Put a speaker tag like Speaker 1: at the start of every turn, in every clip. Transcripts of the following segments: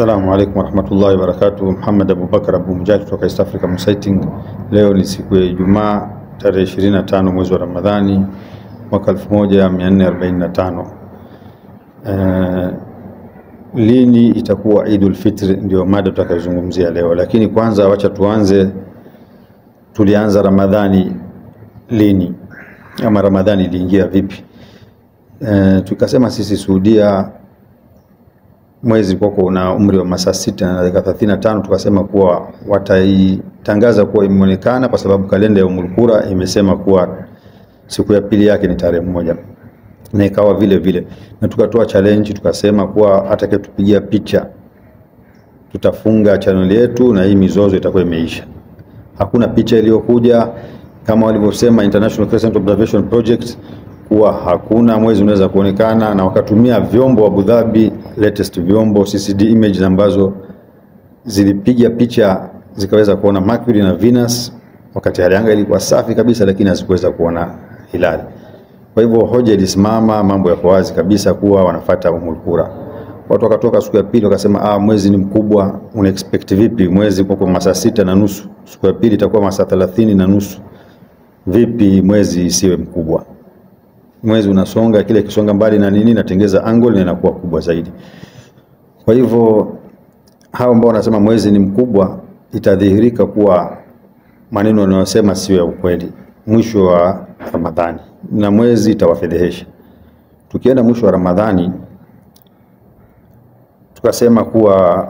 Speaker 1: Assalamu alaikum warahmatullahi wabarakatuh. Muhammad Abubakar Abu Mujahid kutoka East Africa Sighting. Leo ni siku ya Ijumaa tarehe 25 mwezi wa Ramadhani mwaka 1445. Eh, lini itakuwa Idul Fitr ndio mada tutakayozungumzia leo, lakini kwanza wacha tuanze, tulianza Ramadhani lini ama Ramadhani iliingia vipi? Eh, tukasema sisi Saudia mwezi kwako una umri wa masaa sita na dakika thelathini na tano tukasema kuwa wataitangaza kuwa imeonekana kwa sababu kalenda ya Ummul Qura imesema kuwa siku ya pili yake ni tarehe moja na ikawa vile vile, na tukatoa challenge tukasema kuwa atakayetupigia picha tutafunga channel yetu na hii mizozo itakuwa imeisha. Hakuna picha iliyokuja kama walivyosema International Crescent Observation Project kuwa hakuna mwezi unaweza kuonekana, na wakatumia vyombo Abu Dhabi latest vyombo CCD image ambazo zilipiga picha zikaweza kuona Mercury na Venus, wakati hali anga ilikuwa safi kabisa, lakini hazikuweza kuona hilali. Kwa hivyo hoja ilisimama, mambo yako wazi kabisa kuwa wanafata Ummul Qura. Watu wakatoka siku ya pili wakasema, ah, mwezi ni mkubwa, una expect vipi? Mwezi uko kwa masaa sita na nusu, siku ya pili itakuwa masaa thelathini na nusu. Vipi mwezi isiwe mkubwa? Mwezi unasonga, kile kisonga mbali na nini, natengeza angle na inakuwa kubwa zaidi. Kwa hivyo hao ambao wanasema mwezi ni mkubwa, itadhihirika kuwa maneno wanayosema sio ya ukweli mwisho wa Ramadhani, na mwezi itawafedhehesha. Tukienda mwisho wa Ramadhani tukasema kuwa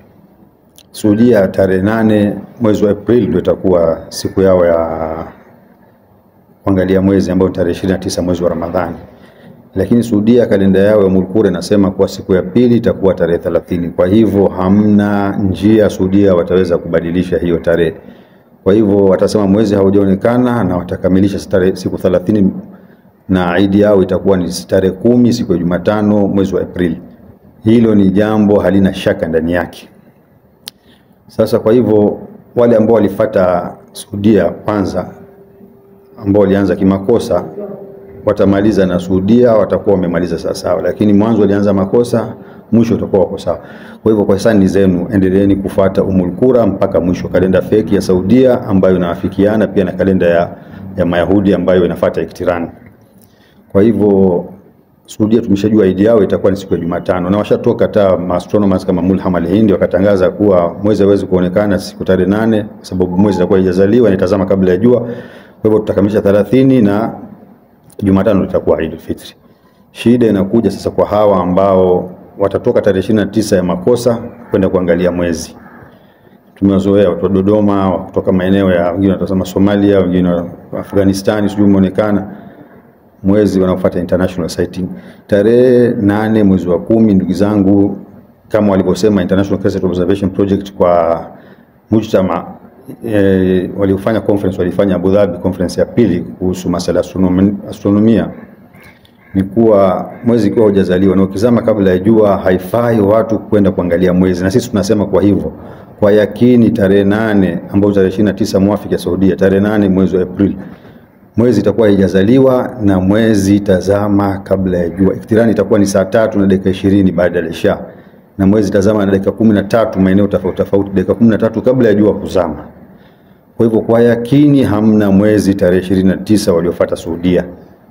Speaker 1: Saudia tarehe nane mwezi wa Aprili ndio itakuwa siku yao ya kuangalia mwezi ambao ni tarehe 29 mwezi wa Ramadhani, lakini Saudia kalenda yao ya Ummul Qura inasema kuwa siku ya pili itakuwa tarehe 30. Kwa hivyo hamna njia Saudia wataweza kubadilisha hiyo tarehe. Kwa hivyo watasema mwezi haujaonekana na watakamilisha tarehe siku 30 na idi yao itakuwa ni tarehe kumi siku ya Jumatano mwezi wa Aprili. Hilo ni jambo halina shaka ndani yake. Sasa kwa hivyo wale ambao walifata Saudia kwanza ambao walianza kimakosa watamaliza na Saudia, watakuwa wamemaliza sawa sawa, lakini mwanzo walianza makosa, mwisho utakuwa wako sawa. Kwa hivyo kwa hisani zenu, endeleeni kufuata Ummul Qura mpaka mwisho, kalenda feki ya Saudia ambayo inawafikiana pia na kalenda ya, ya Mayahudi ambayo inafuata iktirani. Kwa hivyo Saudia tumeshajua idi yao itakuwa ni siku ya Jumatano, na washatoka hata astronomers kama Mulham al-Hindi wakatangaza kuwa mwezi hawezi kuonekana siku tarehe nane kwa sababu mwezi itakuwa haijazaliwa, inatazama kabla ya jua. Kwa hivyo tutakamilisha 30 na Jumatano itakuwa Eid al-Fitr. Shida inakuja sasa kwa hawa ambao watatoka tarehe 29 ya makosa kwenda kuangalia mwezi. Tumewazoea watu wa Dodoma wa kutoka maeneo ya wengine wanatazama Somalia, wengine wa Afghanistan, sijui umeonekana mwezi wanaofuata international sighting tarehe nane mwezi wa kumi. Ndugu zangu, kama walivyosema International Crescent Observation Project kwa mujtama e, waliofanya conference walifanya Abu Dhabi conference ya pili kuhusu masuala ya astronomi, astronomia ni kuwa mwezi ukiwa hujazaliwa na ukizama kabla ya jua haifai watu kwenda kuangalia mwezi, na sisi tunasema kwa hivyo kwa yakini tarehe nane ambayo tarehe 29 mwafiki ya Saudia, tarehe nane mwezi wa Aprili mwezi itakuwa haijazaliwa na mwezi tazama kabla ya jua. Iktirani itakuwa ni saa tatu na dakika ishirini baada ya isha na mwezi tazama na dakika kumi na tatu maeneo tofauti tofauti, dakika kumi na tatu kabla ya jua kuzama. Kwa hivyo kwa yakini hamna mwezi tarehe ishirini na tisa waliofuata Saudia.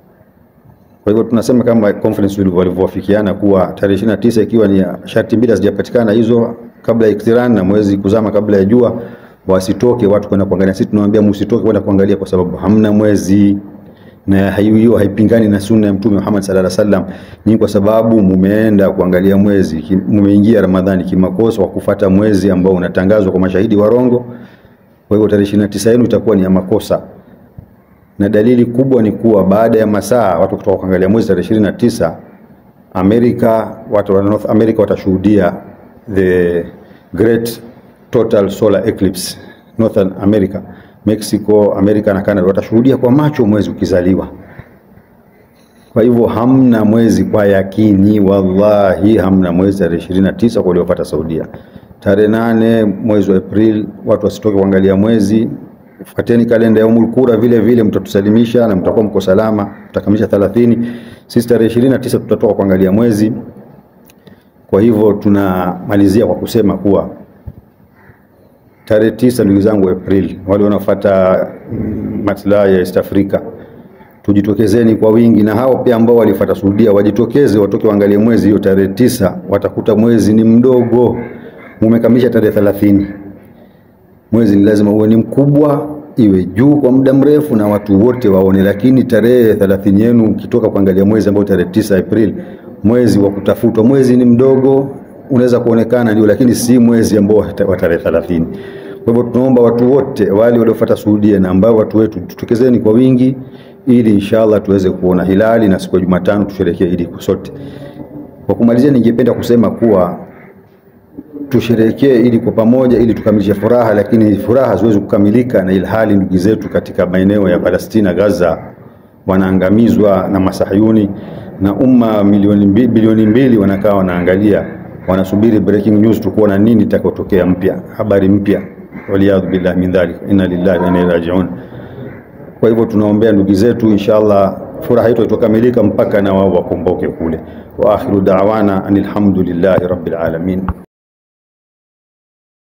Speaker 1: Kwa hivyo tunasema kama conference walivyowafikiana kuwa tarehe ishirini na tisa ikiwa ni sharti mbili hazijapatikana hizo kabla ya iktirani na mwezi kuzama kabla ya jua wasitoke watu kwenda kuangalia. Sisi tunawaambia msitoke kwenda kuangalia kwa sababu hamna mwezi, na hiyo haipingani na sunna ya Mtume Muhammad sallallahu alaihi wasallam. Ni kwa sababu mumeenda kuangalia mwezi, mumeingia Ramadhani kimakosa kwa kufuata mwezi ambao unatangazwa kwa mashahidi warongo. Kwa hivyo tarehe 29 yenu itakuwa ni ya makosa, na dalili kubwa ni kuwa baada ya masaa watu kutoka kuangalia mwezi tarehe 29 Amerika, watu wa North America watashuhudia the great total solar eclipse Northern America, Mexico, America na Canada watashuhudia kwa macho mwezi ukizaliwa. Kwa hivyo hamna mwezi kwa yakini, wallahi hamna mwezi tarehe 29 kwa waliofuata Saudia. Tarehe nane mwezi wa April watu wasitoke kuangalia mwezi. Fuateni kalenda ya Ummul Qura vile vile, mtatusalimisha na mtakuwa mko salama, mtakamilisha 30. Sisi tarehe 29 tutatoka kuangalia mwezi Kwa hivyo tunamalizia kwa kusema kuwa tarehe tisa, ndugu zangu, Aprili, wale wanaofuata mm, maslahi ya East Africa, tujitokezeni kwa wingi, na hao pia ambao walifuata Saudia wajitokeze, watoke waangalie mwezi hiyo tarehe tisa. Watakuta mwezi ni mdogo, mumekamilisha tarehe thelathini. Mwezi ni lazima uwe ni mkubwa, iwe juu kwa muda mrefu na watu wote waone, lakini tarehe thelathini yenu ukitoka kuangalia mwezi ambao tarehe tisa Aprili, mwezi wa kutafutwa, mwezi ni mdogo, unaweza kuonekana ndio, lakini si mwezi ambao wa tarehe thelathini. Kwa hivyo tunaomba watu wote wale waliofuata Saudia na ambao watu wetu tutokezeni kwa wingi, ili inshallah tuweze kuona hilali na siku ya Jumatano tusherekee Idi sote. Kwa kumalizia, ningependa kusema kuwa tusherekee ili kwa pamoja ili tukamilishe furaha, lakini furaha haziwezi kukamilika na ilhali ndugu zetu katika maeneo ya Palestina, Gaza wanaangamizwa na masahayuni na umma milioni mbili, bilioni mbili wanakaa wanaangalia, wanasubiri breaking news, tukuona nini itakayotokea mpya, habari mpya. Waliyadhu billahi min dhalik, inna lillahi wa inna ilaihi rajiun. Kwa hivyo tunaombea ndugu zetu, inshallah furaha yetu itokamilika mpaka na wao wakomboke kule. Wa akhiru da'wana anil hamdulillahi rabbil alamin.